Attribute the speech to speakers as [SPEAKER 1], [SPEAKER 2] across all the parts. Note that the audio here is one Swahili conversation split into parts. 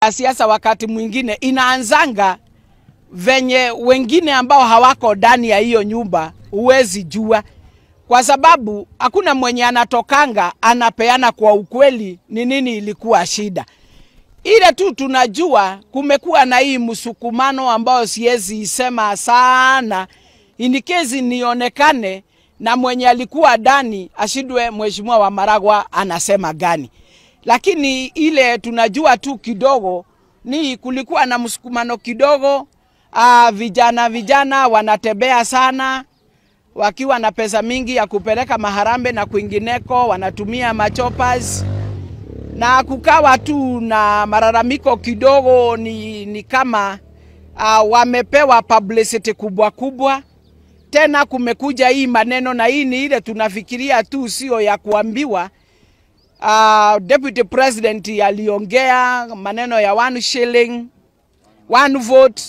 [SPEAKER 1] siasa wakati mwingine inaanzanga venye wengine ambao hawako ndani ya hiyo nyumba huwezi jua, kwa sababu hakuna mwenye anatokanga anapeana kwa ukweli ni nini ilikuwa shida. Ile tu tunajua kumekuwa na hii msukumano ambayo siwezi isema sana, inikezi nionekane na mwenye alikuwa ndani ashindwe, mheshimiwa wa Maragwa anasema gani, lakini ile tunajua tu kidogo ni kulikuwa na msukumano kidogo. Uh, vijana vijana wanatembea sana wakiwa na pesa mingi ya kupeleka maharambe na kwingineko, wanatumia machopas na kukawa tu na malalamiko kidogo, ni, ni kama uh, wamepewa publicity kubwa kubwa. Tena kumekuja hii maneno, na hii ni ile tunafikiria tu, sio ya kuambiwa. Uh, Deputy President aliongea maneno ya one shilling, one vote,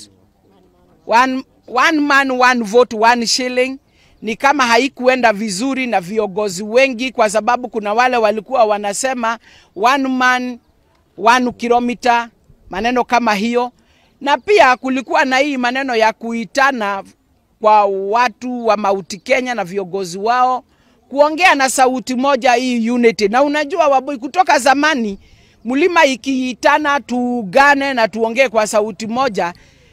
[SPEAKER 1] one, one man one vote one shilling ni kama haikuenda vizuri na viongozi wengi, kwa sababu kuna wale walikuwa wanasema one man one kilometer, maneno kama hiyo, na pia kulikuwa na hii maneno ya kuitana kwa watu wa Mauti Kenya na viongozi wao kuongea na sauti moja, hii unity. Na unajua Waboi, kutoka zamani mlima ikiitana tuungane na tuongee kwa sauti moja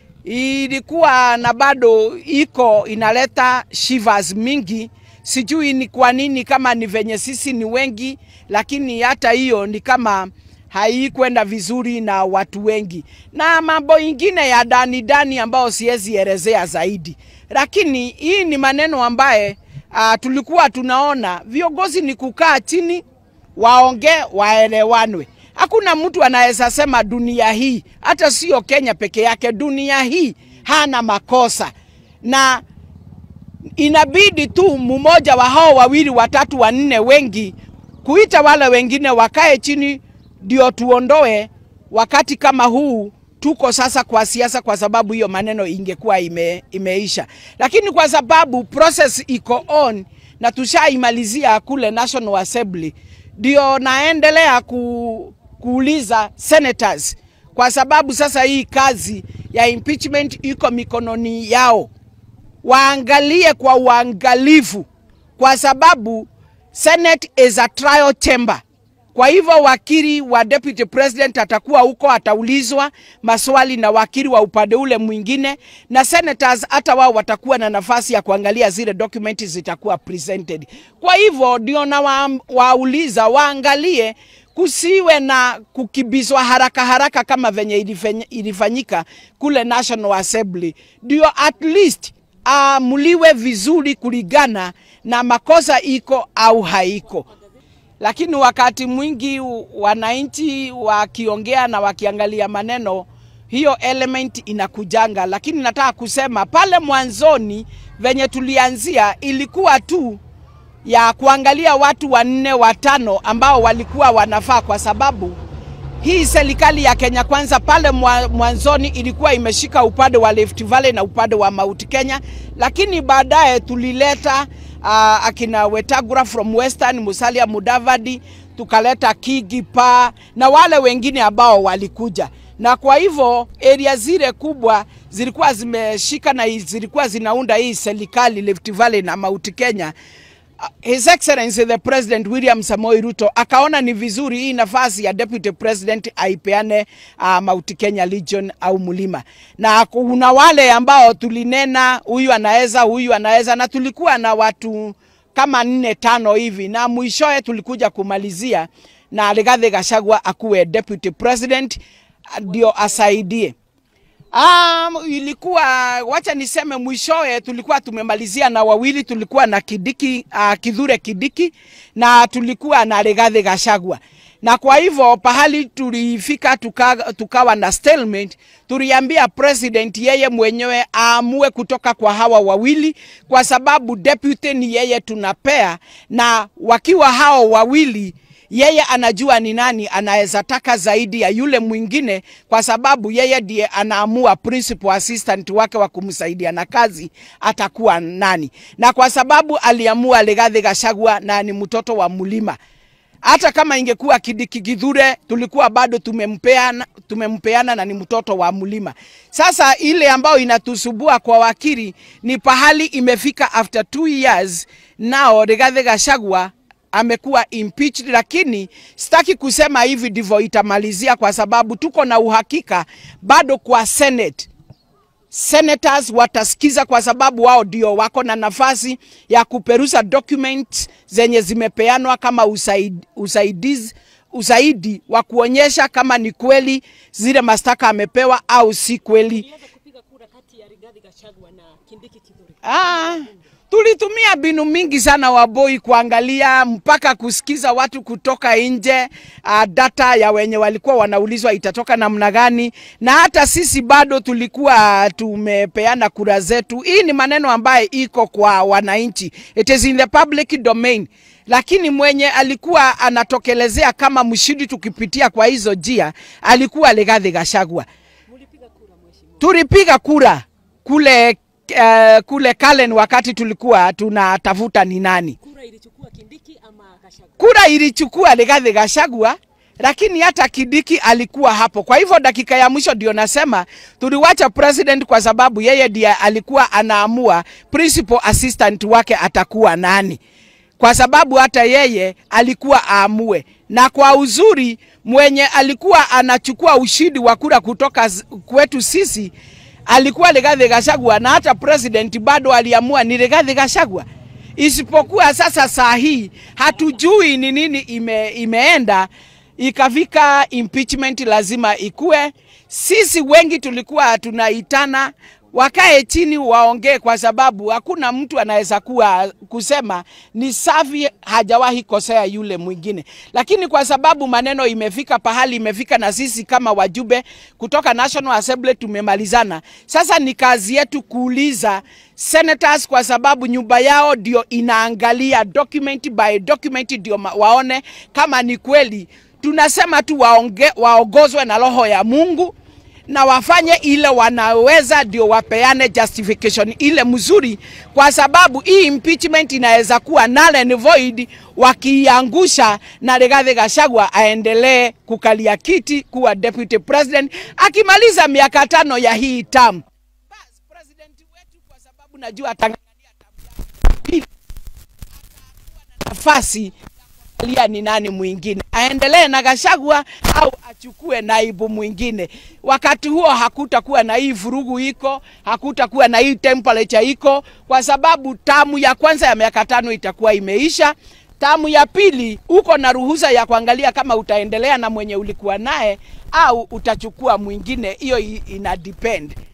[SPEAKER 1] ilikuwa na bado iko inaleta shivers mingi. Sijui ni kwa nini, kama ni venye sisi ni wengi, lakini hata hiyo ni kama haikwenda vizuri na watu wengi, na mambo ingine ya ndani ndani ambayo siwezi elezea zaidi, lakini hii ni maneno ambaye uh, tulikuwa tunaona viongozi ni kukaa chini waongee, waelewanwe. Hakuna mtu anaweza sema dunia hii, hata sio Kenya peke yake, dunia hii hana makosa, na inabidi tu mmoja wa hao wawili, watatu, wanne, wengi kuita wale wengine wakae chini, ndio tuondoe wakati kama huu tuko sasa kwa siasa, kwa sababu hiyo maneno ingekuwa ime, imeisha, lakini kwa sababu process iko on na tushaimalizia kule National Assembly, ndio naendelea ku, kuuliza senators, kwa sababu sasa hii kazi ya impeachment iko mikononi yao, waangalie kwa uangalifu, kwa sababu Senate is a trial chamber. Kwa hivyo wakili wa deputy president atakuwa huko, ataulizwa maswali na wakili wa upande ule mwingine, na senators hata wao watakuwa na nafasi ya kuangalia zile documents zitakuwa presented. Kwa hivyo ndio na wa, wauliza waangalie kusiwe na kukibizwa haraka haraka kama venye ilifanyika kule National Assembly, ndio at least amuliwe vizuri kulingana na makosa iko au haiko lakini wakati mwingi wananchi wakiongea na wakiangalia maneno, hiyo element inakujanga. Lakini nataka kusema pale mwanzoni venye tulianzia ilikuwa tu ya kuangalia watu wanne watano ambao walikuwa wanafaa, kwa sababu hii serikali ya Kenya Kwanza pale mwanzoni ilikuwa imeshika upande wa Rift Valley na upande wa Mount Kenya, lakini baadaye tulileta uh, akina Wetangula from Western, Musalia Mudavadi, tukaleta Kigi Pa na wale wengine ambao walikuja, na kwa hivyo area zile kubwa zilikuwa zimeshika na zilikuwa zinaunda hii serikali Rift Valley na Mount Kenya. His Excellency the President William Samoei Ruto akaona ni vizuri hii nafasi ya Deputy President aipeane uh, Mount Kenya Region au Mlima, na kuna wale ambao tulinena huyu anaweza, huyu anaweza, na tulikuwa na watu kama nne tano hivi, na mwishowe tulikuja kumalizia na Rigathi Gachagua akuwe Deputy President ndio asaidie. Um, ilikuwa wacha niseme mwishowe tulikuwa tumemalizia na wawili, tulikuwa na Kidiki uh, Kithure Kidiki na tulikuwa na Rigathi Gachagua, na kwa hivyo pahali tulifika tuka, tukawa na stalemate. Tuliambia president yeye mwenyewe aamue kutoka kwa hawa wawili, kwa sababu deputy ni yeye tunapea, na wakiwa hao wawili yeye anajua ni nani anaweza taka zaidi ya yule mwingine, kwa sababu yeye ndiye anaamua principal assistant wake wa kumsaidia na kazi atakuwa nani, na kwa sababu aliamua Rigathi Gachagua na ni mtoto wa mlima hata kama ingekuwa Kindiki Kithure tulikuwa bado tumempeana, tumempeana na ni mtoto wa mlima. Sasa ile ambayo inatusubua kwa wakili ni pahali imefika after two years nao Rigathi Gachagua amekuwa impeached, lakini sitaki kusema hivi ndivyo itamalizia, kwa sababu tuko na uhakika bado kwa Senate senators watasikiza kwa sababu wao ndio wako na nafasi ya kuperusa documents zenye zimepeanwa kama usaid, usaidizi usaidi wa kuonyesha kama ni kweli zile mashtaka amepewa au si kweli.
[SPEAKER 2] Uliweza kupiga kura kati ya Rigathi Gachagua na Kindiki Kithure.
[SPEAKER 1] Ah, tulitumia mbinu mingi sana Waboi kuangalia mpaka kusikiza watu kutoka nje, uh, data ya wenye walikuwa wanaulizwa itatoka namna gani, na hata sisi bado tulikuwa tumepeana kura zetu. Hii ni maneno ambaye iko kwa wananchi, it is in the public domain lakini mwenye alikuwa anatokelezea kama mshindi tukipitia kwa hizo njia alikuwa Rigathi Gachagua.
[SPEAKER 2] Mulipiga kura mheshimiwa.
[SPEAKER 1] Tulipiga kura kule uh, kule Kalen wakati tulikuwa tunatafuta ni nani.
[SPEAKER 2] Kura ilichukua Kindiki ama Gachagua?
[SPEAKER 1] Kura ilichukua Rigathi Gachagua, lakini hata Kindiki alikuwa hapo. Kwa hivyo dakika ya mwisho ndio nasema tuliwacha president kwa sababu yeye ndiye alikuwa anaamua principal assistant wake atakuwa nani, kwa sababu hata yeye alikuwa aamue, na kwa uzuri mwenye alikuwa anachukua ushindi wa kura kutoka z- kwetu sisi alikuwa Rigathi Gachagua, na hata president bado aliamua ni Rigathi Gachagua isipokuwa sasa saa hii hatujui ni nini ime, imeenda ikafika impeachment lazima ikue. Sisi wengi tulikuwa tunaitana wakae chini waongee, kwa sababu hakuna mtu anaweza kuwa kusema ni safi hajawahi kosea yule mwingine, lakini kwa sababu maneno imefika pahali imefika, na sisi kama wajumbe kutoka National Assembly tumemalizana. Sasa ni kazi yetu kuuliza senators, kwa sababu nyumba yao ndio inaangalia document by document, ndio ma- waone kama ni kweli. Tunasema tu waonge, waongozwe na roho ya Mungu na wafanye ile wanaweza, ndio wapeane justification ile mzuri, kwa sababu hii impeachment inaweza kuwa null and void wakiiangusha, na Rigathi Gachagua aendelee kukalia kiti kuwa deputy president akimaliza miaka tano ya hii term. Bas, president wetu kwa sababu najua atang'ang'ania term yake ya pili, atakuwa na nafasi kuangalia ni nani mwingine aendelee na Gachagua au achukue naibu mwingine. Wakati huo hakutakuwa na hii vurugu iko, hakutakuwa na hii temperature iko, kwa sababu tamu ya kwanza ya miaka tano itakuwa imeisha. Tamu ya pili uko na ruhusa ya kuangalia kama utaendelea na mwenye ulikuwa naye au utachukua mwingine. Hiyo i- ina depend.